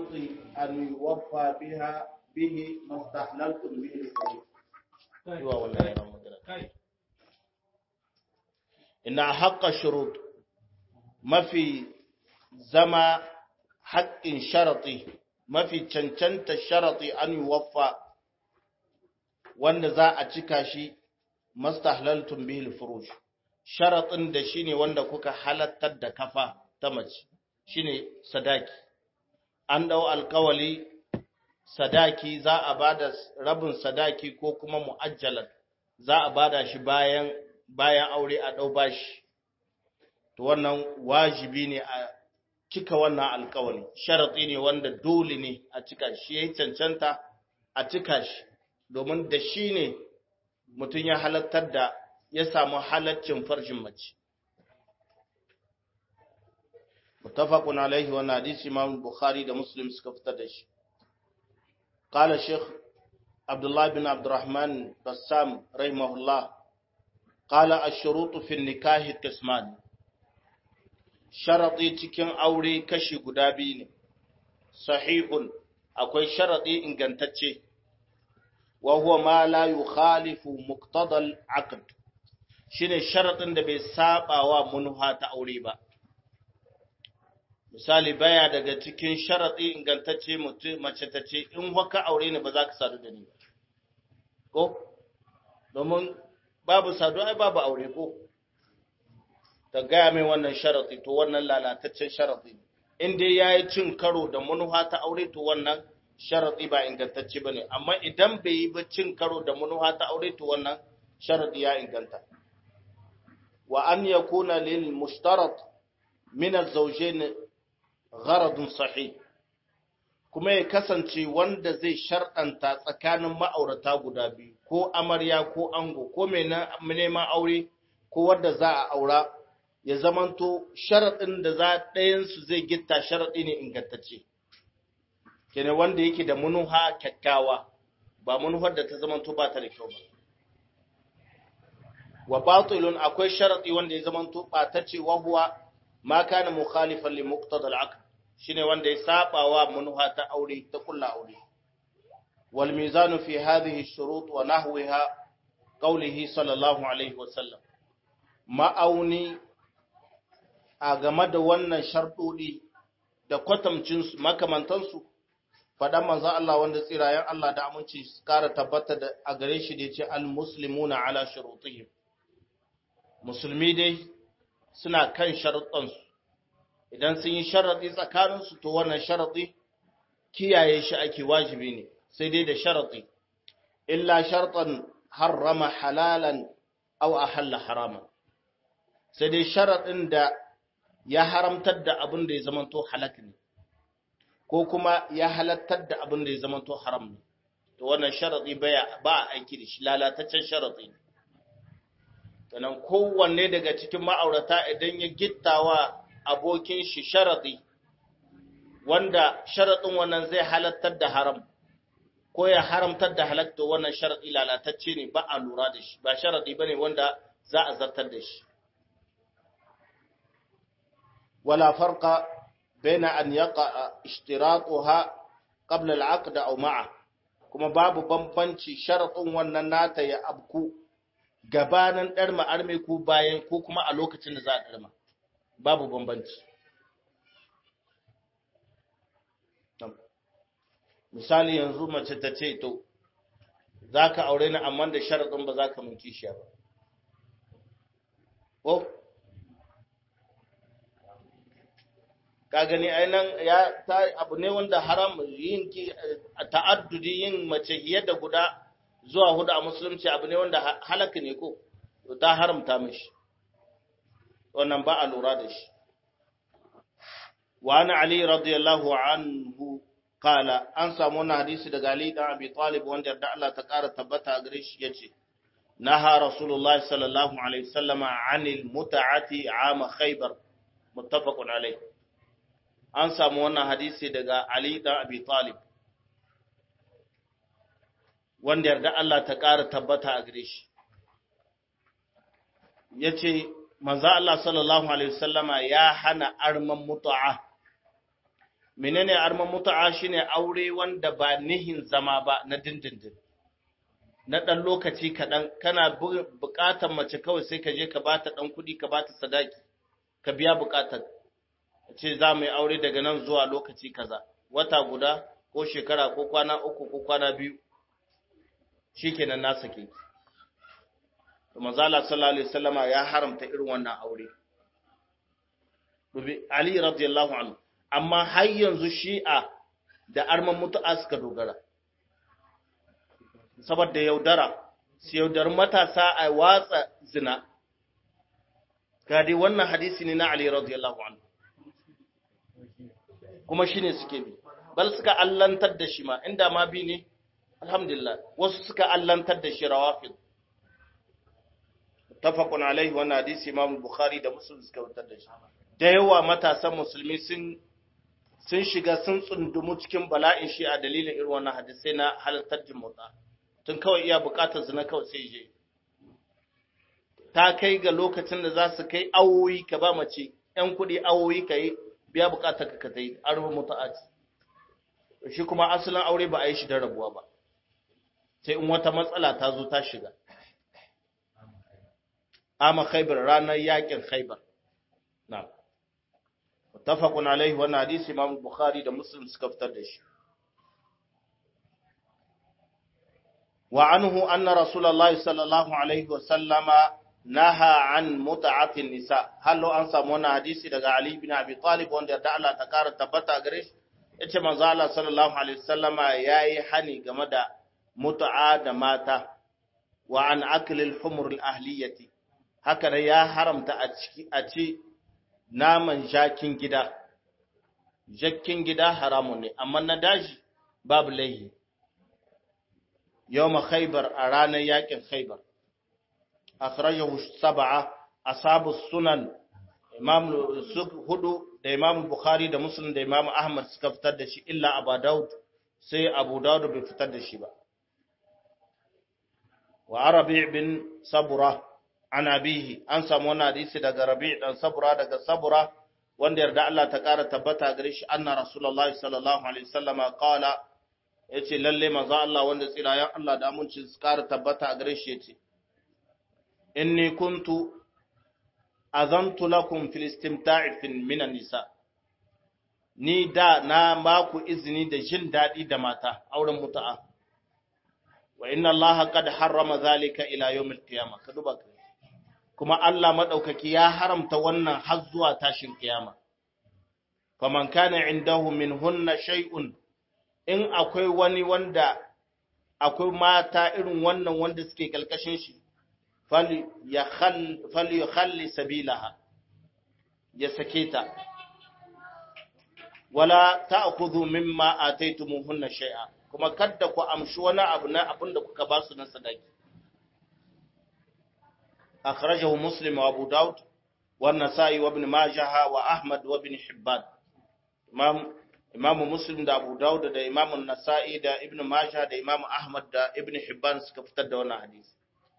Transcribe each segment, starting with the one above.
أن يوفى بها به ما استحللتم به الفروج إن حق الشروط ما في زما حق شرطي ما في cancanta sharati an yuwaffa wanda za a cika shi mastahlaltum bihi furuj sharatin da shine wanda kuka halattar da kafa ta mace shine sadaki an dau alkawali sadaki za a bada rabin sadaki ko kuma mu'ajjalan za a bada shi bayan bayan aure a dau bashi to wannan wajibi ne a cika wannan alkawali sharati ne wanda dole ne a cika shi yayi cancanta a cika shi domin da shi ne mutum ya halattar da ya samu halaccin farjin mace متفق عليه وانا حديث امام البخاري ده مسلم suka fitar da shi قال الشيخ عبد الله بن عبد الرحمن بسام رحمه الله قال الشروط في النكاح قسمان شرطي cikin aure kashi guda biyu ne sahihun akwai sharadi ingantacce wa huwa ma la yukhalifu muqtada al-aqd shine sharadin da bai saba wa munha ta aure ba misali baya daga cikin sharaɗi ingantacce mace ta ce in haka aure ne ba za ka sadu da ni ba ko domin babu sadu ai babu aure ko ta gaya mai wannan sharaɗi to wannan lalataccen sharaɗi in dai ya yi cin karo da manuha ta aure to wannan sharaɗi ba ingantacce ba ne amma idan bai yi ba cin karo da manuha ta aure to wannan sharaɗi ya inganta wa an yakuna lil mushtarat min az-zawjayn gharadun sahih kuma ya kasance wanda zai sharɗanta tsakanin ma'aurata guda biyu ko amarya ko ango ko mai neman aure ko wanda za a aura ya zamanto sharaɗin da za ɗayansu zai gitta sharaɗi ne ingantacce kenan wanda yake da munuha kyakkyawa ba munuhar da ta zamanto ba ta da kyau ba wa batilun akwai sharaɗi wanda ya zamanto ɓatacce wa huwa ma kana mukhalifan li muqtada al-aqd shine wanda ya saba wa munha ta aure ta kulla aure wal mizanu fi hadhihi ash-shurut wa nahwiha qawlihi sallallahu alaihi wa sallam ma'auni a game da wannan sharɗoɗi da kwatamcin su makamantan su faɗan manzon Allah wanda tsirayen Allah da aminci su kara tabbata da a gare shi da yace al-muslimuna ala shurutihim musulmi dai suna kan sharuɗansu idan sun yi sharaɗi tsakaninsu to wannan sharaɗi kiyaye shi ake wajibi ne sai dai da sharaɗi illa sharɗan harrama halalan aw ahalla haraman sai dai sharaɗin da ya haramtar da abin da ya zamanto halak ne ko kuma ya halattar da abin da ya zamanto haram ne to wannan sharaɗi ba a aiki da shi lalataccen sharaɗi ne sannan kowanne daga cikin ma'aurata idan ya gittawa abokin shi sharadi wanda sharadin wannan zai halattar da haram ko ya haramtar da halatta wannan sharadi lalatacce ne ba a lura da shi ba sharadi bane wanda za a zartar da shi wala farqa baina an yaqa ishtiratuha qabla al-aqd aw ma'a kuma babu bambanci sharadin wannan nata ya abku gabanin ɗarma arme ko bayan ko kuma a lokacin da za a ɗarma babu bambanci misali yanzu mace ta ce to za ka aure ni amma da sharaɗin ba za ka mun kishiya ba ko ka gani ainihin ya ta abu ne wanda haram yin ta'addudi yin mace fiye da guda zuwa hudu a musulunci abu ne wanda halaka ne ko ta haramta mishi wannan ba a lura da shi wa ana ali radiyallahu anhu kala an samu wannan hadisi daga ali dan abi talib wanda da Allah ta kara tabbata a gare shi yace naha rasulullah sallallahu alaihi wasallama anil mut'ati ama khaybar muttafaqun alaihi an samu wannan hadisi daga ali dan abi talib wanda yarda Allah ta ƙara tabbata a gare shi. Ya ce, Manza Allah sallallahu Alaihi wasallama ya hana arman mutu'a, menene arman mutu'a shine aure wanda ba nihin zama ba na dindindin na ɗan lokaci kaɗan kana buƙatar mace kawai sai ka je ka ba ta ɗan kuɗi ka ba ta sadaki ka biya buƙatar ce za mu yi aure daga nan zuwa lokaci kaza wata guda ko shekara ko kwana uku ko kwana biyu shi kenan na sake to manzala sallallahu alaihi wasallama ya haramta irin wannan aure Dubi Ali radiyallahu anhu amma har yanzu shi'a da arman mutu'a suka dogara saboda yaudara su yaudar matasa a watsa zina ga dai wannan hadisi ne na Ali radiyallahu anhu kuma shine suke bi bal suka allantar da shi ma inda ma bi ne alhamdulillah wasu suka allantar da shi rawafid tafaqun alaihi wannan hadisi Imam Bukhari da Muslim suka wutar da shi da yawa matasan musulmi sun sun shiga sun tsundumu cikin bala'in shi a dalilin irin wannan hadisai na halartar jin motsa tun kawai iya bukatar zina kawai sai je ta kai ga lokacin da za su kai awoyi ka ba mace ‘yan kuɗi awoyi ka yi biya bukatar ka ka ta yi an rufe mutu'aci shi kuma asalin aure ba a yi shi don rabuwa ba sai in wata matsala ta zo ta shiga ama khaibar ranar yakin khaibar na mutafaqun alaihi wannan hadisi imam bukhari da muslim suka fitar da shi wa anhu anna rasulullahi sallallahu alaihi wa sallama naha an mut'atin nisa hallo an samu wannan hadisi daga ali bin abi talib wanda da Allah ta kara tabbata gare shi yace manzo Allah sallallahu alaihi wasallama yayi hani game da mut'a da mata wa an akli al-humur al-ahliyati haka ne ya haramta a ciki a ci naman jakin gida jakkin gida haramun ne amma na daji babu laihi yawma khaybar a ranar yakin khaybar akhrajahu sab'a ashabu sunan imam hudu da imam bukhari da muslim da imam ahmad suka fitar da shi illa abu daud sai abu daud bai fitar da shi ba wa arabi bin sabura an abihi an samu wannan hadisi daga rabi dan sabura daga sabura wanda yarda Allah ta kara tabbata gare shi anna rasulullahi sallallahu alaihi wasallama qala yace lalle manzo Allah wanda tsirayen Allah da amincin su kara tabbata gare shi yace inni kuntu azantu lakum fil istimta'i min an-nisa ni da na maku izini da jin dadi da mata auren mutu'a wa inna Allah qad harrama zalika ila yawm al-qiyamah ka duba kuma Allah madaukaki ya haramta wannan har zuwa tashin kiyama faman kana indahu minhunna shay'un in akwai wani wanda akwai mata irin wannan wanda suke kalkashin shi falyakhalli sabilaha ya sake ta wala ta'khudhu mimma ataytumuhunna shay'a kuma kada ku amshi wani abu na abin da kuka ba su na sadaki akhrajahu muslim wa abu daud wa an-nasa'i wa ibn majah wa ahmad wa ibn hibban imam imam muslim da abu daud da imam an-nasa'i da ibn majah da imam ahmad da ibn hibban suka fitar da wannan hadisi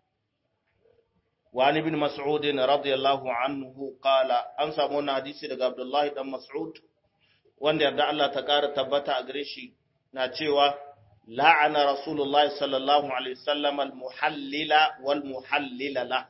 وعن ابن مسعود رضي الله عنه قال an samu wannan hadisi daga Abdullahi dan Mas'ud wanda yarda Allah ta kara tabbata a gare shi na cewa la'ana Rasulullahi sallallahu alaihi wasallam al-muhallila wal muhallila la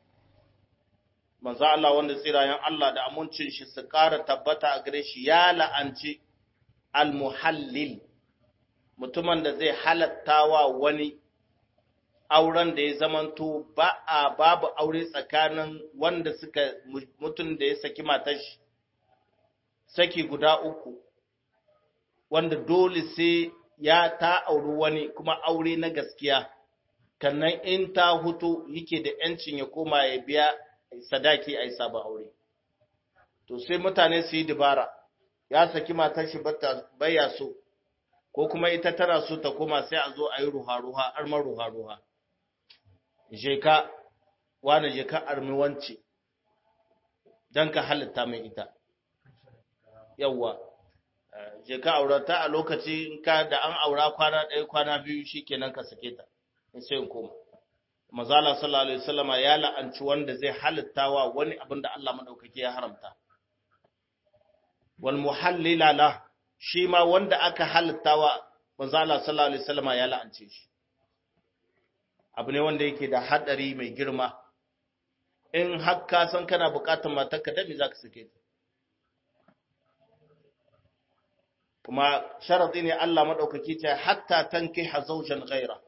manzo Allah wanda tsirayen Allah da amincin shi su kara tabbata a gare shi ya la'anci al-muhallil mutumin da zai halattawa wani auren da ya zamanto ba a babu aure tsakanin wanda suka mutum da ya saki matar shi saki guda uku wanda dole sai ya ta auri wani kuma aure na gaskiya kannan in ta hutu yake da yancin ya koma ya biya sadaki a yi sabon aure to sai mutane su yi dabara ya saki matar shi baya so ko kuma ita tana so ta koma sai a zo a yi ruha-ruha armar ruha-ruha je ka wane je ka armi wance don ka halitta mai ita yawwa je ka aurata a lokaci in ka da an aura kwana ɗaya kwana biyu shi kenan ka sake ta in sai in koma mazala sallallahu alaihi wasallama ya la'anci wanda zai halitta wa wani abin da Allah madaukake ya haramta wal muhallila la shi ma wanda aka halittawa manzo Allah sallallahu alaihi wasallam ya la'ance shi abu ne wanda yake da hadari mai girma in har ka san kana bukatar matarka da me zaka sake ta kuma sharadi ne Allah madaukaki ta hatta tanki hazaujan ghaira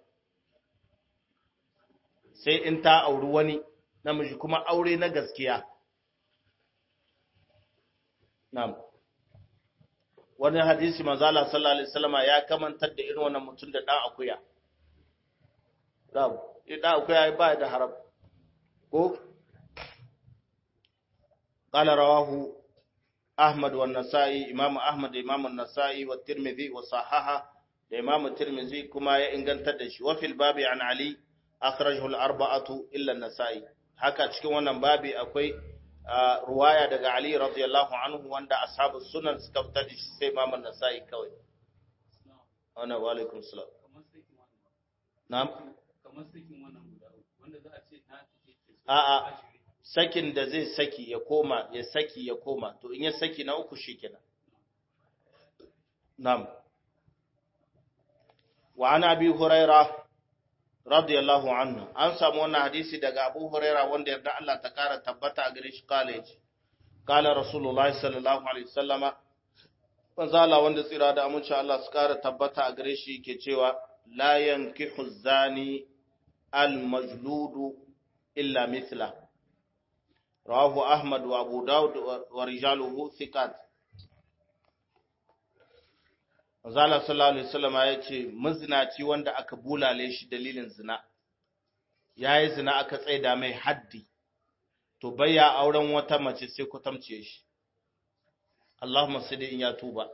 sai in ta auri wani namiji kuma aure na gaskiya na'am wani hadisi manzo Allah sallallahu alaihi wasallama ya kamantar da irin wannan mutum da dan akuya na'am dan akuya ba da haram ko قال رواه أحمد والنسائي إمام أحمد إمام النسائي والترمذي وصححه الإمام الترمذي كما ينقل تدش وفي الباب عن علي أخرجه الأربعة إلا النسائي haka cikin wannan babi akwai ruwaya daga Ali radiyallahu anhu wanda ashabu sunan suka fitar da shi sai Imam An-Nasa'i kawai ana wa alaikum salam na'am kamar sakin wannan guda wanda za a ce na take a'a sakin da zai saki ya koma ya saki ya koma to in ya saki na uku shikenan na'am wa ana abi huraira radiyallahu anhu an samu wannan hadisi daga abu huraira wanda yarda Allah ta kara tabbata a gare shi kale shi kala rasulullahi sallallahu alaihi wasallama manzala wanda tsira da amince Allah su kara tabbata a gare shi ke cewa la yankihu zani al majludu illa mithla rawahu ahmad wa abu daud wa rijaluhu thiqat Manzala sallallahu alaihi wasallam ya ce mazinaci wanda aka bulale shi dalilin zina yayi zina aka tsaida mai haddi to bayya auren wata mace sai ku tamce shi Allahumma sadi in ya tuba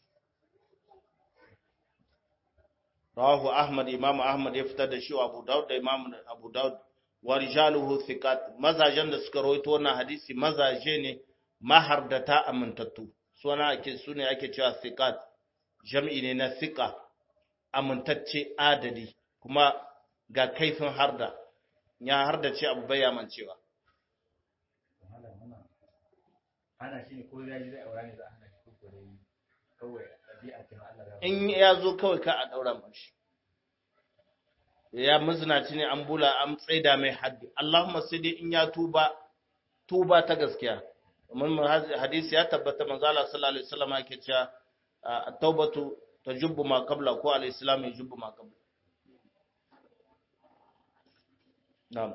Rawahu Ahmad Imam Ahmad ya fitar da shi wa Abu Dawud da Imam Abu Dawud wa rijaluhu thiqat mazajen da suka rawaito wannan hadisi mazaje ne mahardata amintattu suna ake sune ake cewa thiqat jam'i ne na thiqa amintacce adadi kuma ga kaifin harda ya harda ce abu bayyaman cewa ana shi ne ko ya ji zai aura ne za a hana shi ko dai kawai ɗabi'a ce na Allah ya in ya zo kawai ka a daura mashi ya mazinaci ne an bula an tsaida mai haddi Allahumma sai dai in ya tuba tuba ta gaskiya mun hadisi ya tabbata manzo Allah sallallahu alaihi wasallam yake cewa at-taubatu tajubbu ma qabla ko al-islam yajubbu ma qabla na'am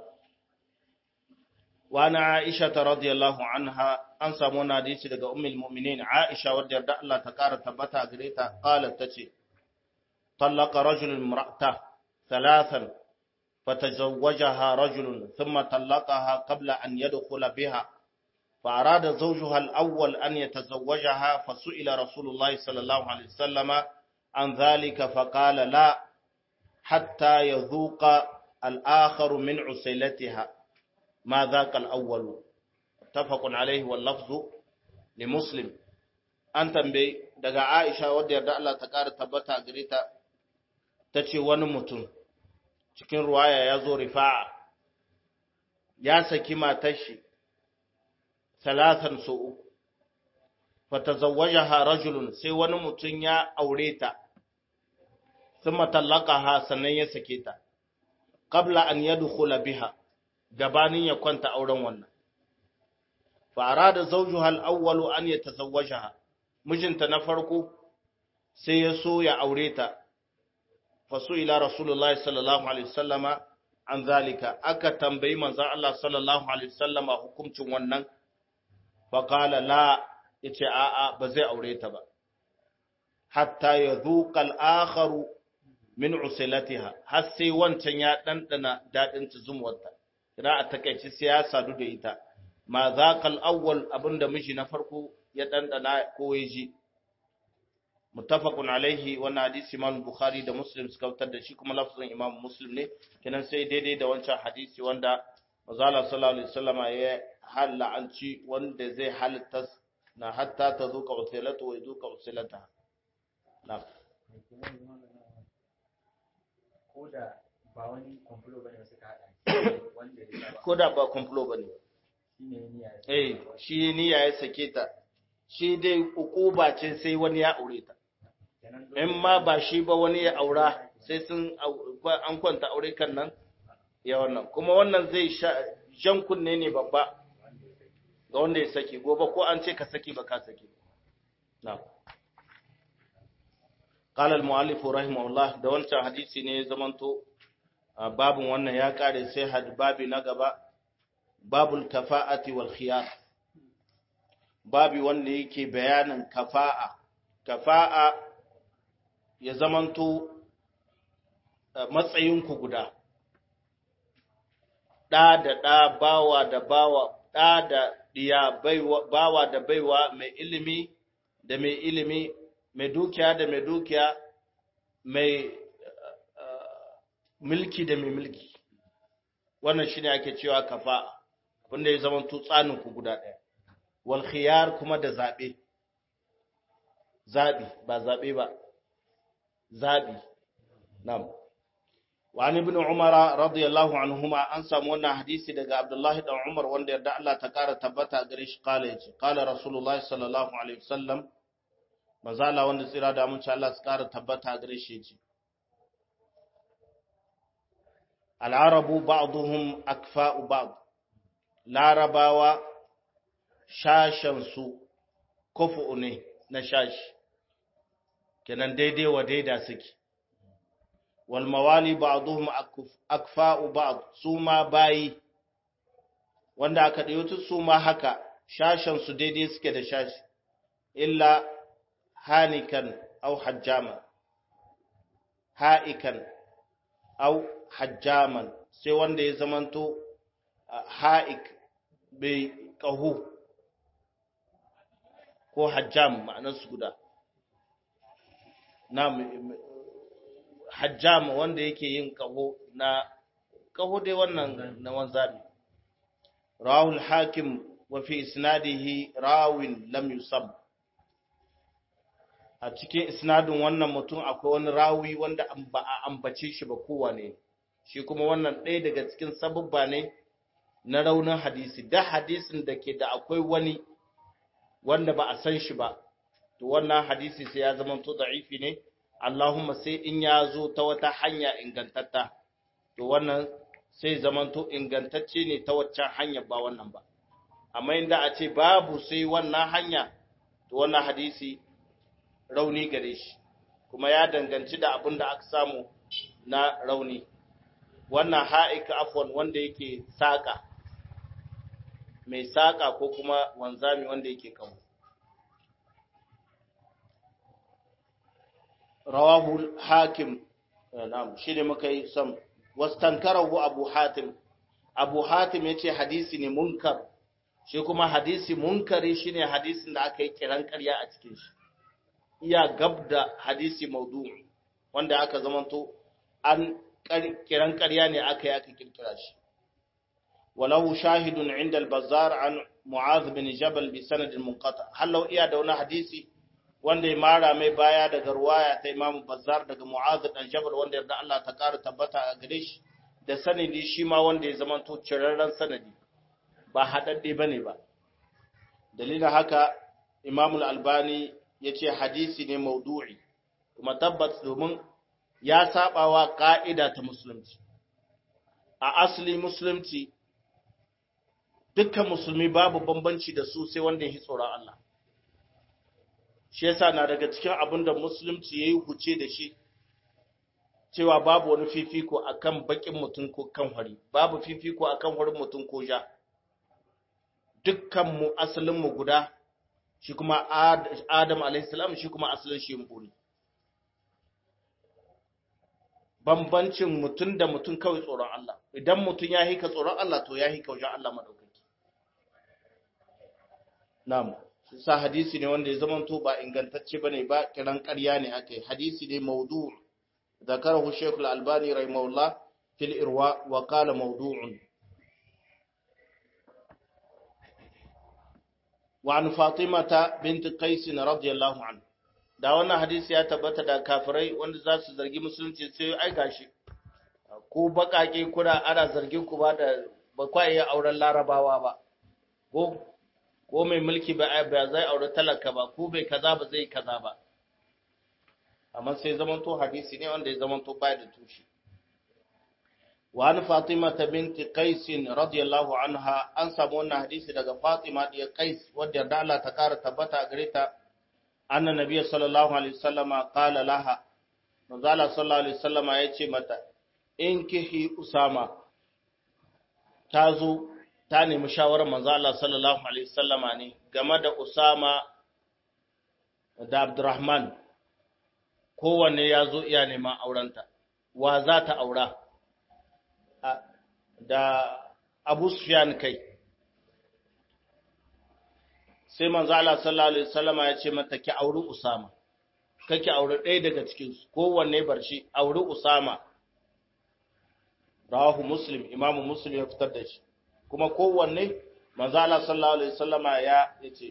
wa ana Aisha radhiyallahu anha an samu wannan hadisi daga ummul mu'minin Aisha wadda yarda Allah ta kara tabbata gare ta qalat tace طلق رجل امرأته ثلاثا فتزوجها رجل ثم طلقها قبل أن يدخل بها فأراد زوجها الأول أن يتزوجها فسئل رسول الله صلى الله عليه وسلم عن ذلك فقال لا حتى يذوق الآخر من عسيلتها ما ذاك الأول اتفق عليه واللفظ لمسلم an tambayi daga Aisha wadda yarda Allah ta ƙara tabbata gare ta ta ce wani mutum cikin ruwaya ya zo rifa'a ya saki matar shi talatan so uku fatazawwajaha rajulun sai wani mutum ya aure ta thumma talaqaha sannan ya sake ta qabla an yadkhula biha gabanin ya kwanta auren wannan fa arada zawjuha al-awwal an yatazawwajaha mijinta na farko sai ya so ya aure ta fasu ila rasulullahi sallallahu alaihi wasallama an zalika aka tambayi manzon Allah sallallahu alaihi wasallama hukuncin wannan fa qala la yace a a ba zai aure ta ba hatta yadhuqa al-akharu min usilatiha har sai wancan ya dandana dadin zumuwarta idan a takeici sai ya sadu da ita ma zaqal awwal abinda miji na farko ya dandana ko ya ji muttafaqun alaihi wannan hadisi Imam Bukhari da Muslim suka fitar da shi kuma lafzin Imam Muslim ne kenan sai daidai da wancan hadisi wanda Manzala sallallahu alaihi wasallama ya halla an ci wanda zai halitta na hatta ta zuka usilatu wa zuka usilata na ko da ba wani kwamfulo bane wasu ka haɗa wanda ya ba ko da ba complot bane shi ne niyya eh shi niyya ya sake ta shi dai ukuba ce sai wani ya aure ta kenan in ma ba shi ba wani ya aura sai sun au- an kwanta aure kan nan ya wannan kuma wannan zai sha jan kunne ne babba ga wanda ya saki gobe ko an ce ka saki ba ka saki na قال المؤلف رحمه الله da wancan hadisi ne ya zamanto a babin wannan ya kare sai had babi na gaba babul kafa'ati wal khiyar babi wanda yake bayanin kafa'a kafa'a ya zamanto eh, matsayinku guda ɗa da ɗa bawa da bawa ɗa da ɗiya baiwa- bawa da baiwa mai ilimi da mai ilimi mai dukiya da mai dukiya mai eh, mulki da mai mulki wannan shine ake cewa kafa'a wanda ya zamanto tsaninku guda ɗaya wal khiyar kuma da zaɓe zaɓi ba zaɓe ba zaɓi nam wani ibn umara radiyallahu anhuma an samu wannan hadisi daga abdullahi dan umar wanda yarda Allah ta kara tabbata gare shi kala yace kala rasulullahi sallallahu alaihi wasallam mazala wanda tsira da mun Allah su kara tabbata gare shi yace al-arabu ba'dhum akfa'u ba'd larabawa shashansu kufu ne na shashi kenan daidai wa daida suke wal mawali ba'dhum akfa'u ba'd su ma bayi wanda aka dayo su ma haka shashan su daidai suke da shashi illa hanikan aw hajjama ha'ikan aw hajjaman sai wanda ya zamanto ha'ik bai ƙahu ko hajjam ma'anarsu guda na hajjam wanda yake yin ƙaho na ƙaho dai wannan na wanzami rawul hakim wa fi isnadihi rawin lam yusab a cikin isnadin wannan mutum akwai wani rawi wanda ba a ambace shi ba kowane shi kuma wannan ɗaya daga cikin sabubba ne na raunin hadisi da hadisin da ke da akwai wani wanda ba a san shi ba to wannan hadisi sai ya zama to da'ifi ne Allahumma sai in ya zo ta wata hanya ingantatta to wannan sai zaman to ingantacce ne ta waccan hanya ba wannan ba amma inda a ce babu sai wannan hanya to wannan hadisi rauni gare shi kuma ya danganci da abin da aka samu na rauni wannan ha'ika afwan wanda yake saka mai saƙa ko kuma wanzami wanda yake kawo. Rawahu hakim, na'am, shi ne muka yi sam, wastankarahu Abu Hatim, Abu Hatim ya ce hadisi ne munkar, shi kuma hadisi munkari shi ne hadisin da aka yi kiran ƙarya a cikin shi. Iya gab da hadisi maudu'i, wanda aka zamanto an kiran ƙarya ne aka yi aka kirkira shi. وله شاهد عند البزار عن معاذ بن جبل بسند منقطع هل لو iya da wani hadisi wanda ya mara mai baya daga ruwaya ta Imam Bazzar daga Mu'adh dan Jabal wanda yarda Allah ta kara tabbata a gare shi da sanadi shi ma wanda ya zama to cirarren sanadi ba hadadde bane ba dalilin haka Imam Al-Albani yace hadisi ne maudu'i kuma tabbas domin ya sabawa ka'ida ta musulunci a asali musulunci dukkan musulmi babu bambanci da su sai wanda ya tsoron Allah. Shi yasa na daga cikin abin da musulunci ya yi huce da shi, cewa babu wani fifiko a kan baƙin mutum ko kan hari, babu fifiko a kan harin mutum ko ja. Dukkanmu asalinmu guda, shi kuma Adam alaihissalam shi kuma asalin shi buri. Bambancin mutum da mutum kawai tsoron Allah, idan mutum ya hika tsoron Allah to ya hika wajen Allah maɗaukai. Na'am, sa hadisi ne wanda ya zamanto ba ingantacce bane ba kiran ƙarya ne akai. Hadisi ne maudu' zakarahu Sheikh Al-Albani rahimahullah fil irwa wa qala mawdu'un. Wa an Fatimata bint Qais radiyallahu anha. Da wannan hadisi ya tabbata da kafirai wanda za su zargi musulunci sai ai gashi. Ko bakake kuna ana zargin ku ba da ba kwa iya auren larabawa ba. Ko ko mai mulki ba ba zai aure talaka ba ko bai kaza ba zai kaza ba amma sai zamanto hadisi ne wanda ya zamanto bai da tushe wa an fatima ta binti qais radiyallahu anha an samu wannan hadisi daga fatima da qais wadda da Allah ta kara tabbata gare ta anna nabiyyi sallallahu alaihi wasallama qala laha manzo Allah sallallahu alaihi wasallama yace mata in kihi usama ta zo ta nemi shawarar manzo Allah sallallahu alaihi wasallama ne game da usama da abdurrahman kowanne ya zo iya neman aurenta wa za ta aura da abu sufyan kai sai manzo Allah sallallahu alaihi wasallama ya ce mata ki auri usama kake auri ɗaya daga cikin su kowanne bar shi auri usama rawahu muslim imamu muslim ya fitar da shi kuma kowanne manzo Allah sallallahu alaihi wasallama ya yace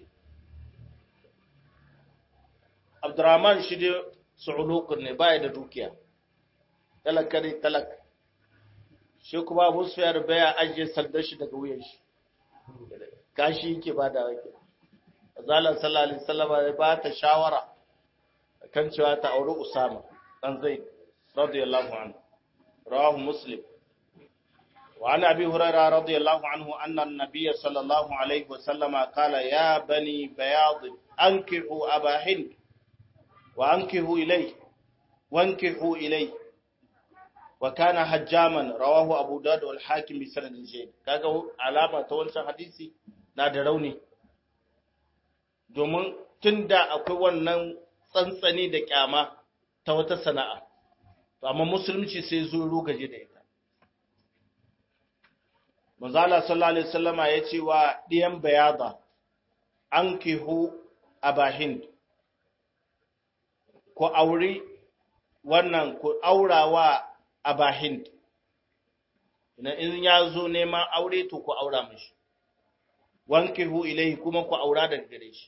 Abdurrahman shi dai su'ulukun ne baya da dukiya talaka ne talaka shi kuma Abu Sufyan baya ajiye sandar shi daga wuyan shi kashi yake ba da wake Azala sallallahu alaihi wasallama ya ba ta shawara kan cewa ta auri Usama dan Zaid radiyallahu anhu rawahu Muslim وعن أبي هريرة رضي الله عنه أن النبي صلى الله عليه وسلم قال يا بني بياض أنكحوا أبا هند وأنكحوا إليه وانكحوا إليه وكان حجاما رواه أبو داود والحاكم بسند جيد كاغا علامة تونسا حديثي na da rauni domin tun da akwai wannan tsantsani da kyama ta wata sana'a amma musulunci sai zo rugaje da ita Manzala sallallahu Alaihi wasallama ya ce wa ɗiyan bayada an kihu abahind, ku auri wannan ku aurawa abahind, na in ya zo neman aure to ku aura mashi, wankihu ilaihi kuma ku aura daga gare shi.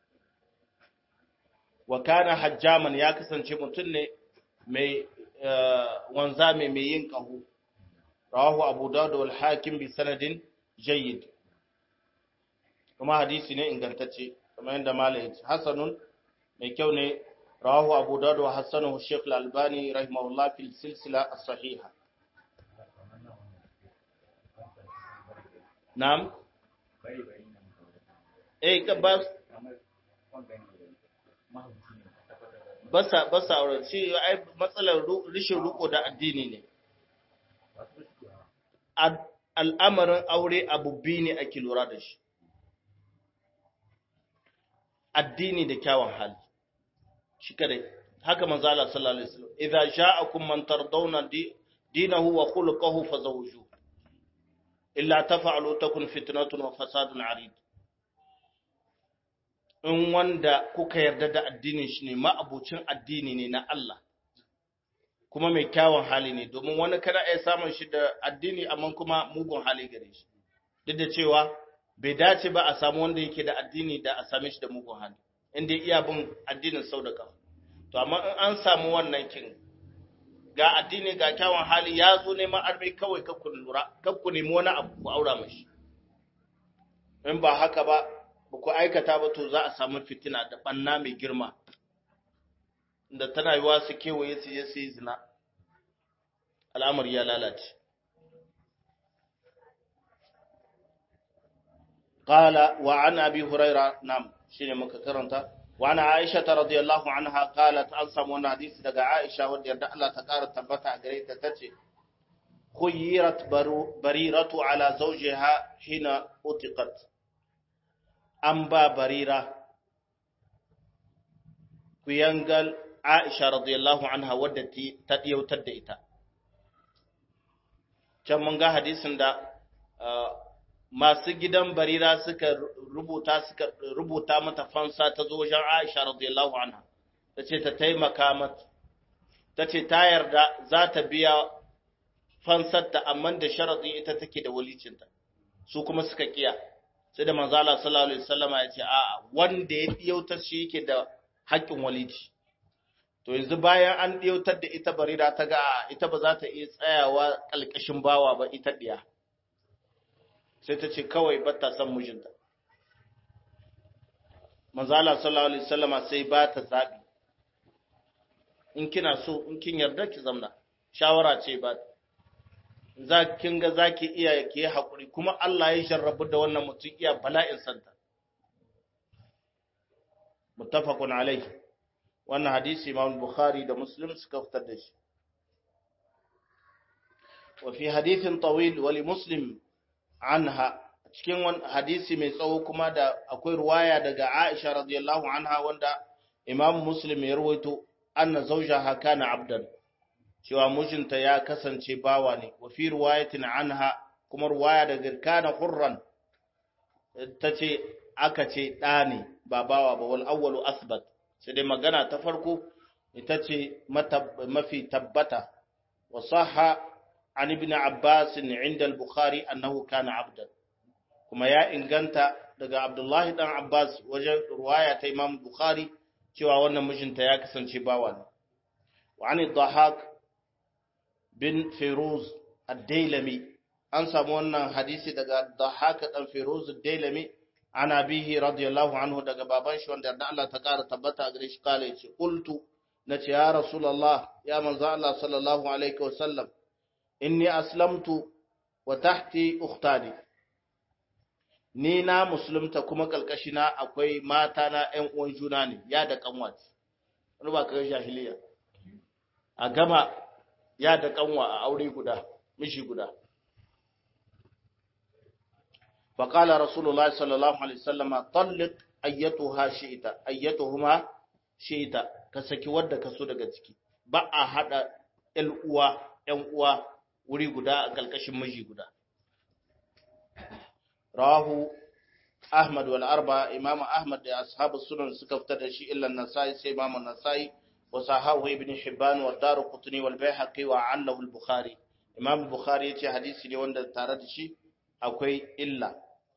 Wa kana hajjaman ya kasance mutum ne mai wanza mai yin ƙaho. rawahu abu dawud wal hakim bi sanadin jayyid kuma hadisi ne ingantacce kamar yadda malai yace hasanun mai kyau ne rawahu abu dawud wa hasanahu shaykh al-albani rahimahullah fil silsila as-sahiha na'am eh ka bas basa basa aure shi ai matsalar rishin ruko da addini ne al'amarin aure abu biyu ne ake lura da shi, addini da kyawun hali, shi kadai, haka manzala sallallahu Alaihi wasallam, idha sha'akum man tardawna dinahu wa khuluquhu fazawju illa tafa'alu takun fitnatun wa fasadun arid in wanda kuka yarda da addinin shi ne ma'abucin addini ne na Allah kuma mai kyawun hali ne domin wani kada ya samun shi da addini amma kuma mugun hali gare shi duk da cewa bai dace ba a samu wanda yake da addini da a same shi da mugun hali inda iya bin addinin sau da kafa to amma in an samu wannan kin ga addini ga kyawun hali ya zo neman arme kawai kakku lura kakku nemi wani abu ku aura mashi in ba haka ba ba ku aikata ba to za a samu fitina da banna mai girma da tana yiwa su kewaye su je su yi zina al'amari ya lalace قال وعن أبي هريرة نعم شيء مكرنتا وعن عائشة رضي الله عنها قالت أنسى من حديث دقى عائشة ودي الله تقار تبتع قريت تتي خيرت بريرة على زوجها حين أتقت أنبا بريرة كيانقل عائشة رضي الله عنها ودتي تديو تدئتا كم من حديث دا masu gidan barira suka rubuta suka rubuta mata fansa ta zo wajen Aisha radiyallahu anha tace ta taimaka mata tace ta yarda za ta biya fansar ta amma da sharadi ita take da walicinta su kuma suka kiya sai da manzo Allah sallallahu alaihi wasallama ya ce a'a wanda ya diyautar shi yake da haƙƙin walici to yanzu bayan an diyautar da ita barira ta ga ita ba za ta iya tsayawa kalkashin bawa ba ita diya sai ta ce kawai ba ta son mijinta manzo Allah sallallahu alaihi wasallama sai ba ta zabi in kina so in kin yarda ki zamna shawara ce ba za kin ga zaki iya ki hakuri kuma Allah ya jarrabu da wannan mutum iya bala'in santa muttafaqun alaihi wannan hadisi Imam Bukhari da Muslim suka fitar da shi wa fi hadithin tawil wa li Muslim anha cikin wani hadisi mai tsawo kuma da akwai ruwaya daga Aisha radiyallahu anha wanda Imam Muslim ya rawaito anna zawjaha kana abdan cewa mijinta ya kasance bawa ne wa fi riwayatin anha kuma ruwaya daga kana hurran tace aka ce da ne ba bawa ba wal awwalu asbat sai dai magana ta farko ita ce mafi tabbata wa sahha an ibn abbas inda al-bukhari annahu kana abdan kuma ya inganta daga abdullahi dan abbas wajen ruwaya ta imam bukhari cewa wannan mijinta ya kasance bawa ne wa an dhahak bin firuz ad-dailami an samu wannan hadisi daga dhahak dan firuz ad-dailami ana bihi radiyallahu anhu daga baban shi wanda da Allah ta kara tabbata gare shi kale yace qultu nace ya rasulullah ya manzo Allah sallallahu alaihi wasallam inni aslamtu wa tahti ukhtani ni na musulunta kuma kalkashina akwai mata na ƴan uwan juna ne ya da kanwa wani ba kai jahiliya a gama ya da kanwa a aure guda mishi guda فقال رسول الله صلى الله عليه وسلم طلق ايتها شئت ايتهما شئت kasaki wadda kaso daga ciki ba a hada ƴan uwa ƴan uwa wuri guda a kalkashin miji guda rawahu ahmad wal arba imam ahmad da ashabu sunan suka fitar da shi illa nasai sai imam nasai wa sahahu ibn hibban wa daruqutni wal bayhaqi wa allahu al bukhari imam bukhari yace hadisi ne wanda tare da shi akwai illa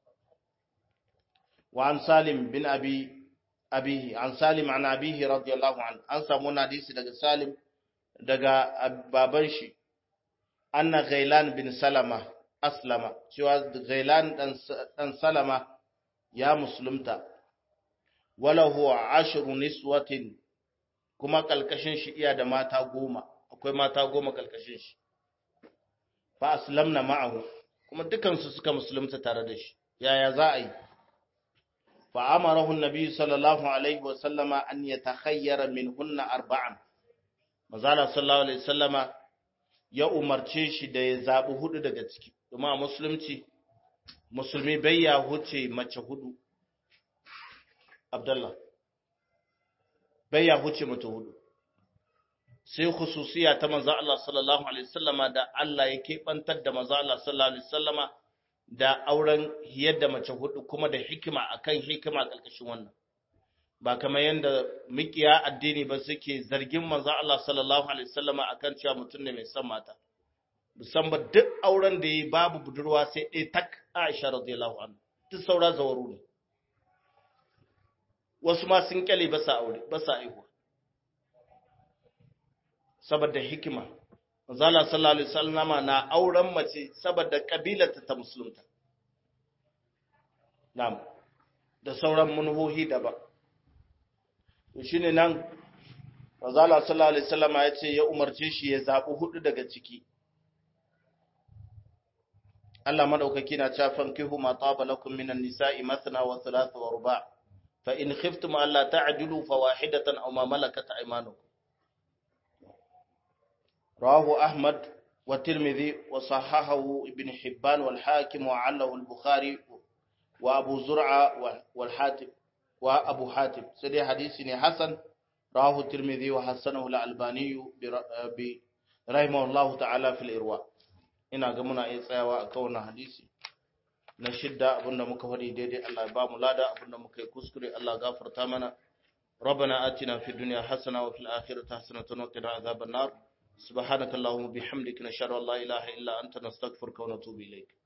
wa an salim bin abi abihi an salim an abihi radiyallahu an an samu hadisi daga salim daga baban shi anna ghailan bin salama aslama cewa ghailan dan salama ya musulunta wala huwa ashru niswatin kuma kalkashin shi iya da mata goma akwai mata goma kalkashin shi fa aslamna ma'ahu kuma dukansu suka musulunta tare da shi yaya za a yi fa amarahu annabi sallallahu alaihi wa sallama an yatakhayyara minhunna arba'an mazala sallallahu alaihi wasallama ya umarce shi da ya zabi hudu daga ciki kuma a musulunci musulmi bai ya huce mace hudu abdullah bai ya huce mace hudu sai khususiya ta manzo Allah sallallahu alaihi wasallama da Allah ya kebantar da manzo Allah sallallahu alaihi wasallama da auren yadda mace hudu kuma da hikima akan hikima kalkashin wannan ba kamar yadda mikiya addini ba suke zargin manzo Allah sallallahu alaihi wasallama akan cewa mutum ne mai son mata musamman duk auren da yi babu budurwa sai ɗaya tak Aisha radiyallahu anha duk saura zawaru ne wasu ma sun kyale ba sa aure ba sa aihuwa saboda hikima Manzala sallallahu alaihi wasallama na auren mace saboda kabilarta ta musulunta. Na'am. Da sauran manuhohi daban. To shine nan Manzala sallallahu alaihi wasallama ya ce ya umarce shi ya zabi hudu daga ciki. Allah madaukaki na cewa fankihu ma taba lakum minan nisa'i mathna wa thulatha wa ruba' fa in khiftum alla ta'dilu fawahidatan aw ma malakat aymanukum رواه أحمد والترمذي وصححه ابن حبان والحاكم وعله البخاري وأبو زرعة والحاتم وأبو حاتم سيدي حديث حسن رواه الترمذي وحسنه الألباني رحمه الله تعالى في الإرواء ina ga muna iya tsayawa a kawana hadisi na shidda abinda muka faɗi daidai Allah ba mu lada abinda muka yi kuskure Allah gafarta mana ربنا آتنا في الدنيا حسنة وفي الآخرة حسنة وقنا عذاب النار سبحانك اللهم وبحمدك نشهد ان لا اله الا انت نستغفرك ونتوب اليك